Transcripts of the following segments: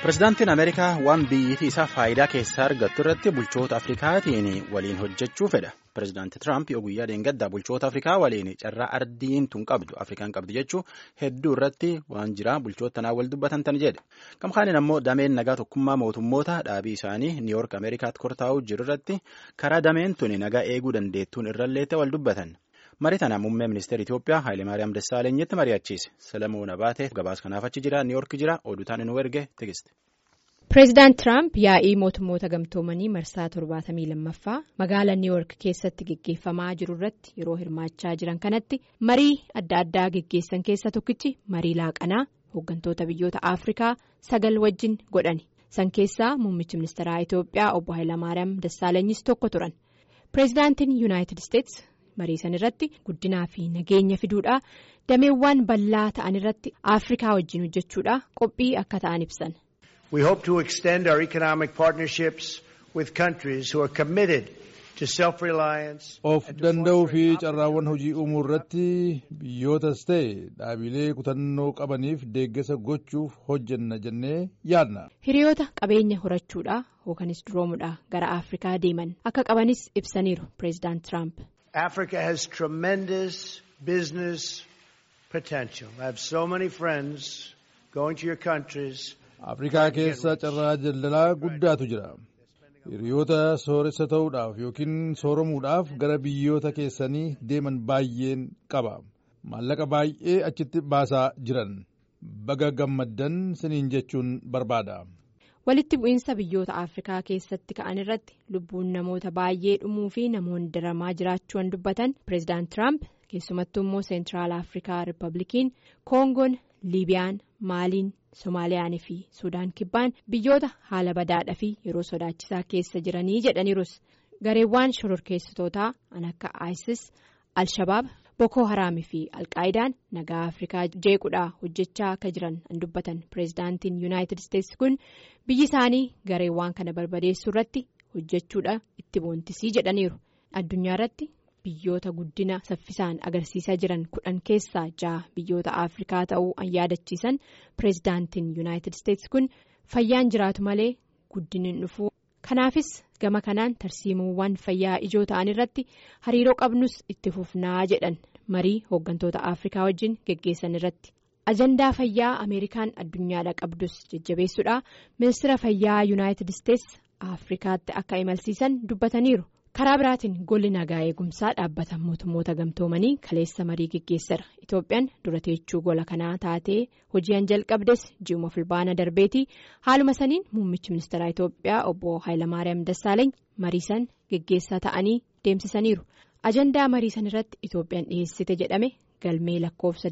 Pireezidaantiin Ameerikaa waan biyyattii isaa faayidaa keessaa argattu irratti bulchoota Afrikaatiin waliin hojjechuu fedha. Pireezidaantii Tiraamp yoo guyyaa dheengaddaa bulchoota Afrikaa waliin carraa ardiin tun qabdu Afrikaan qabdu jechuun hedduu irratti waan jira bulchoota tanaa wal dubbatan tan jedhe. Gamkaaniin ammoo dameen nagaa tokkummaa mootummoota dhaabii isaanii Niiyoork Ameerikaatti kortaa'uu jiru irratti karaa dameen tuni nagaa eeguu dandeettuun irrallee wal dubbatan. Marii tana muummee ministeera Itoophiyaa Haayilemaariyaam Dassaalenyitti mari'achiise. Salamuun Abaatee gabaas kanaaf achi jira. Niiyoork jira. Oduutaan nu erge tigiste. Pireezidaant Tiraamp yaa'ii mootummoota gamtoomanii marsaa torbaatamii lammaffaa magaalaa Niiyoork keessatti geggeeffamaa jiru irratti yeroo hirmaachaa jiran kanatti marii adda addaa geggeessan keessa tokkichi marii laaqanaa hooggantoota biyyoota Afrikaa sagal wajjin godhani. San keessaa muummichi ministeeraa Itoophiyaa obbo Haayilemaariyaam Dassaalanyis tokko turan. Pireezidaantiin Yuunaayitid Isteets marii san irratti guddinaa fi nageenya fiduudhaa dameewwan bal'aa ta'an irratti Afrikaa wajjin hojjechuudhaa qophii akka ta'an ibsan. We hope to extend our economic partnerships with countries who are committed to self-reliance. Of danda'uu fi carraawwan hojii uumuu irratti biyyootas ta'e dhaabilee kutannoo qabaniif deeggarsa gochuuf hojjenna jennee yaadna. Hiriyoota qabeenya horachuudhaa yookanis duroomuudhaa gara Afrikaa deeman akka qabanis ibsaniiru pireezidaant Tiraamp. Africa has tremendous business potential. I have so many friends going to your countries. Afrikaa keessa carraa daldalaa guddaatu jira. Hiriyoota sooressa ta'uudhaaf yookiin sooromuudhaaf gara biyyoota keessanii deeman baay'een qaba. Maallaqa baay'ee achitti baasaa jiran. Baga gammaddan siniin jechuun barbaada. Walitti bu'iinsa biyyoota Afrikaa keessatti ka'an irratti lubbuun namoota baay'ee dhumuu fi namoonni daramaa jiraachuun dubbatan pireezidaant Tiraamp keessumattuu immoo seentiraal Afrikaa Rippablikiin Koongoon, Liibiyaan, Maaliin, Somaaliyaanii fi Sudaan kibbaan biyyoota haala badaadhaa fi yeroo sodaachisaa keessa jiranii jedhaniirus gareewwan shororkeessitootaa kan akka ISIS, Al-Shabaab, Boko Haraamii fi Alqaayidaan nagaa Afrikaa jeequudhaa hojjechaa akka jiran an dubbatan pireezidaantiin Yuunaayitid Isteetsi kun biyyi isaanii gareewwan kana barbadeessuu irratti hojjechuudha itti boontisii jedhaniiru. Addunyaa irratti biyyoota guddina saffisaan agarsiisaa jiran kudhan keessaa ja'a biyyoota Afrikaa ta'uu an yaadachiisan pireezidaantiin Yuunaayitid Isteetsi kun fayyaan jiraatu malee guddinni dhufuu. Kanaafis gama kanaan tarsiimuuwwan fayyaa ijoo ta'an irratti hariiroo qabnus itti fufnaa jedhan marii hooggantoota Afrikaa wajjin geggeessan irratti. Ajandaa fayyaa Ameerikaan addunyaadha qabdus jajjabeessuudha. Ministeera fayyaa Yuunaayitid Isteetsi Afrikaatti akka imalsiisan dubbataniiru. Karaa biraatiin golli nagaa eegumsaa dhaabbata mootummoota gamtoomanii kaleessa marii geggeessara. Itoophiyaan dura teechuu gola kanaa taatee hojii'an jalqabdes ji'uma fulbaana darbeetii haaluma saniin muummichi ministeeraa Itoophiyaa obbo Haayilamaariyaam Dassaaleeny mariisan geggeessaa ta'anii deemsisaniiru. Ajandaa mariisan irratti Itoophiyaan dhiyeessite jedhame galmee lakkoofsa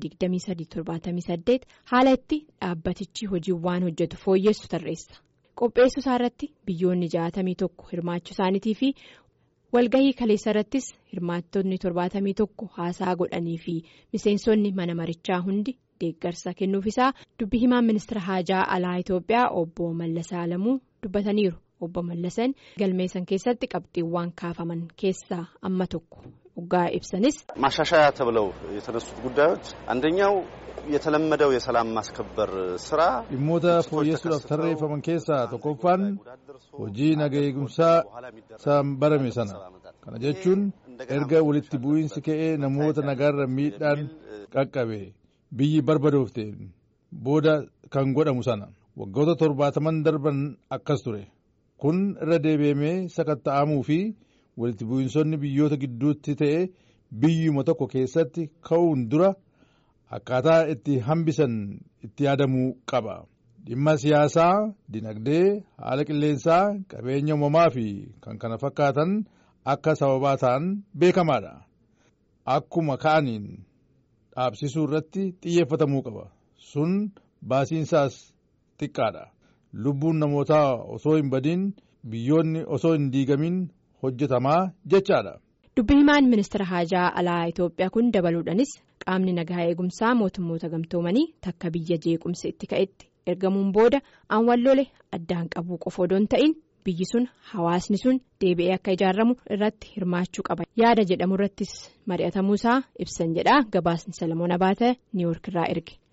2378 haala itti dhaabbatichi hojiiwwan hojjetu fooyyessu tarreessa. Qopheessuu isaa irratti biyyoonni 61 hirmaachuu isaaniitii fi walgahii kaleessa irrattis hirmaattonni 71 haasaa godhanii fi miseensonni mana marichaa hundi deeggarsa kennuuf isaa dubbi himaan ministeera haajaa alaa Itoophiyaa obbo Mallasaa Alamuu dubbataniiru. Obbo Mallasan galmeessan keessatti qabxiiwwan kaafaman keessaa amma tokko dhugaa ibsanis. ማሻሻያ ተብለው የተነሱት ጉዳዮች አንደኛው የተለመደው የሰላም ማስከበር ስራ dhimmoota fooyyessuudhaaf tarreeffaman keessaa tokkoffaan hojii nagaa eegumsaa san barame sana kana jechuun erga walitti bu'iinsi ka'ee namoota nagaarra miidhaan qaqqabe biyyi barbadoofte booda kan godhamu sana waggoota torbaataman darban akkas ture kun irra deebi'amee sakatta'amuu fi walitti bu'iinsonni biyyoota gidduutti ta'e biyyuma tokko keessatti ka'uun dura. Akkaataa itti hambisan itti yaadamuu qaba. Dhimma siyaasaa, dinagdee, haala qilleensaa, qabeenya uumamaa fi kan kana fakkaatan akka sababaa ta'an beekamaadha. Akkuma ka'aniin dhaabsisuu irratti xiyyeeffatamuu qaba. Sun baasiinsaas xiqqaadha. Lubbuun namootaa osoo hin badiin biyyoonni osoo hin diigamin hojjetamaa jechaadha. Dubbi himaan ministeera haajaa alaa Itoophiyaa kun dabaluudhaanis qaamni nagaa eegumsaa mootummoota gamtoomanii takka biyya jeequmsi itti ka'etti ergamuun booda aan wallole addaan qabuu qofa odoo hin ta'in biyyi sun hawaasni sun deebi'ee akka ijaaramu irratti hirmaachuu qaba yaada jedhamu irrattis mari'atamuusaa ibsan jedha gabaasni salamoon abaata niiwoork irraa erge.